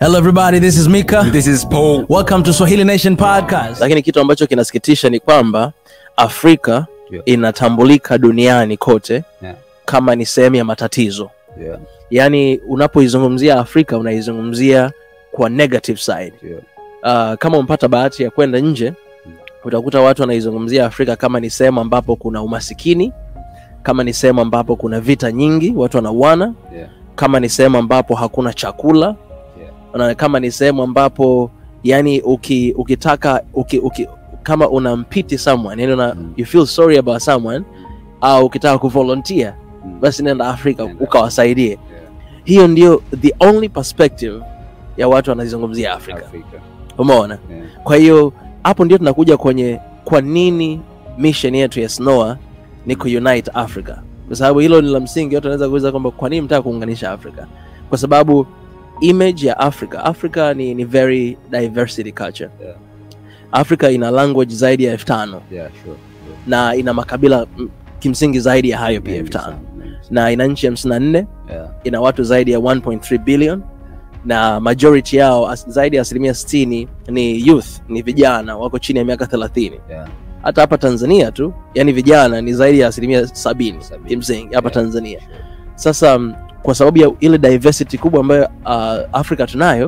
Hello everybody, this is Mika. This is Paul. Welcome to Swahili Nation Podcast. lakini kitu ambacho kinasikitisha ni kwamba afrika Yeah. inatambulika duniani kote Yeah. kama ni sehemu ya matatizo Yeah, yaani unapoizungumzia afrika unaizungumzia kwa negative side yeah, uh, kama umepata bahati ya kwenda nje Mm. utakuta watu wanaizungumzia afrika kama ni sehemu ambapo kuna umasikini kama ni sehemu ambapo kuna vita nyingi watu wanauana yeah, kama ni sehemu ambapo hakuna chakula Yeah. na kama ni sehemu ambapo yani uki, ukitaka uki, uki, kama unampiti someone yani una, Mm. you feel sorry about someone au ukitaka kuvolunteer Mm. basi nenda afrika Nenda. ukawasaidie yeah. hiyo ndio the only perspective ya watu wanazungumzia afrika Afrika. umeona Yeah. kwa hiyo hapo ndio tunakuja kwenye kwa nini mission yetu ya snoa ni kuunite africa kwa sababu hilo ni la msingi watu wanaweza kuuliza kwamba kwa nini mtaka kuunganisha africa kwa sababu image ya africa africa ni, ni very diversity culture Yeah. africa ina language zaidi ya elfu tano Yeah, sure, sure. na ina makabila mm, kimsingi zaidi ya hayo pia Mengi elfu tano sana, mengi sana. na ina nchi hamsini na nne Yeah, ina watu zaidi ya 1.3 billion na majority yao as, zaidi ya asilimia 60 ni youth ni vijana wako chini ya miaka 30 yeah, hata hapa tanzania tu yani vijana ni zaidi ya asilimia sabini Sabini. kimsingi hapa Yeah. tanzania sasa mm, kwa sababu ya ile diversity kubwa ambayo uh, afrika tunayo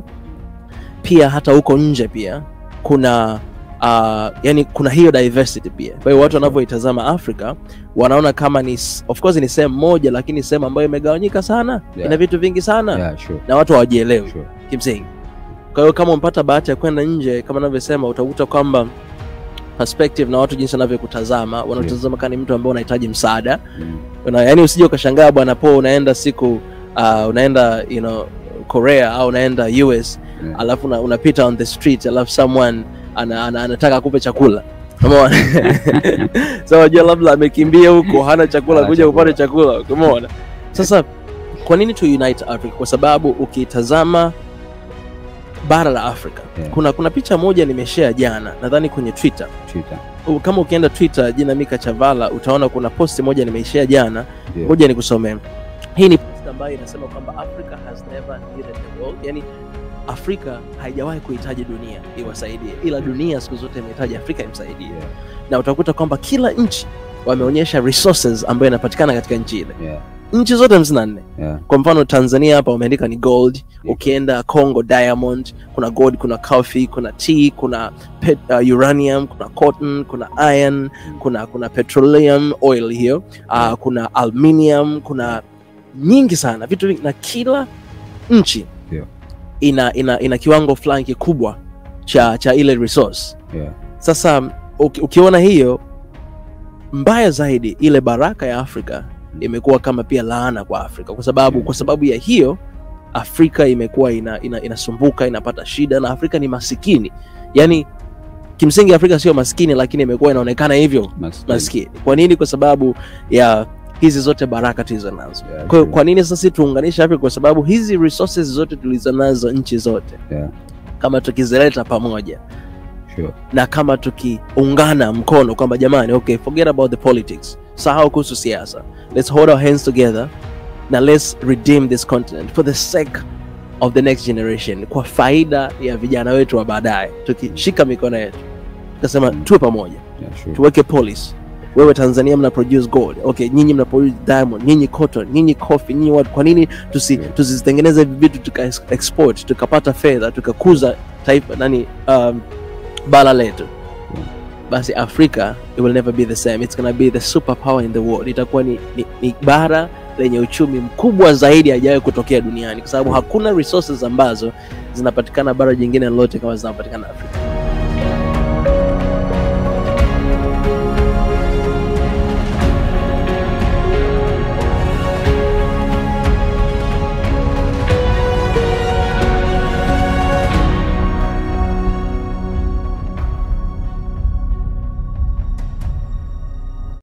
pia hata huko nje pia kuna uh, yani kuna hiyo diversity pia kwa hiyo watu wanavyoitazama afrika wanaona kama ni s- of course ni sehemu moja lakini sehemu ambayo imegawanyika sana Yeah. ina vitu vingi sana yeah, sure, na watu hawajielewi sure. kimsingi kwa hiyo kama umepata bahati ya kwenda nje kama navyosema utakuta kwamba perspective na watu jinsi wanavyokutazama wanatazama kama ni mtu ambaye unahitaji msaada Mm. una, yani usije ukashangaa bwana po unaenda siku uh, unaenda you know, korea au unaenda us Yeah. alafu una, unapita on the street alafu someone ana, ana, anataka akupe chakula umeona so unajua labda amekimbia huko hana chakula Hana kuja chakula. upate chakula umeona sasa kwa nini tu unite africa kwa sababu ukitazama bara la afrika Yeah. kuna kuna picha moja nimeshare jana nadhani kwenye twitter Twitter. U- kama ukienda twitter jina mika chavala utaona kuna posti moja nimeishare jana Yeah. ngoja nikusomee hii ni post ambayo inasema kwamba africa has never needed the world yani afrika haijawahi kuhitaji dunia iwasaidie ila dunia siku zote imehitaji afrika imsaidie Yeah, na utakuta kwamba kila nchi wameonyesha resources ambayo inapatikana katika nchi ile yeah, nchi zote hamsini na nne yeah, kwa mfano tanzania hapa wameandika ni gold ukienda congo diamond kuna gold kuna coffee kuna tea kuna pet, uh, uranium kuna cotton kuna iron kuna kuna petroleum oil hiyo uh, kuna aluminium kuna nyingi sana vitu vingi na kila nchi Yeah. ina, ina, ina kiwango fulani kikubwa cha cha ile resource yeah, sasa uki, ukiona hiyo mbaya zaidi ile baraka ya afrika imekuwa kama pia laana kwa afrika kwa sababu kwa sababu ya hiyo afrika imekuwa ina, ina, inasumbuka inapata shida na afrika ni masikini yaani kimsingi afrika sio maskini lakini imekuwa inaonekana hivyo Maskini. maskini kwa nini kwa sababu ya hizi zote baraka tulizo nazo Yeah, kwa hiyo sure. kwa nini sasa sisi tuunganishe afrika kwa sababu hizi resources zote tulizo nazo nchi zote Yeah, kama tukizileta pamoja sure. na kama tukiungana mkono kwamba jamani okay forget about the politics sahau kuhusu siasa let's hold our hands together na let's redeem this continent for the sake of the next generation kwa faida ya vijana wetu wa baadaye tukishika mikono yetu tukasema Mm. tuwe pamoja Yeah, sure. tuweke policy wewe tanzania mna produce gold okay nyinyi mna produce diamond nyinyi cotton nyinyi coffee nyinyi what kwa nini tusi, Yeah. tusizitengeneze hivi vitu tuka export tukapata fedha tukakuza taifa nani um, bara letu Yeah. basi africa it will never be the same it's gonna be the super power in the world itakuwa ni, ni, ni bara lenye uchumi mkubwa zaidi hajawahi kutokea duniani kwa sababu Yeah. hakuna resources ambazo zinapatikana bara jingine lolote kama zinapatikana afrika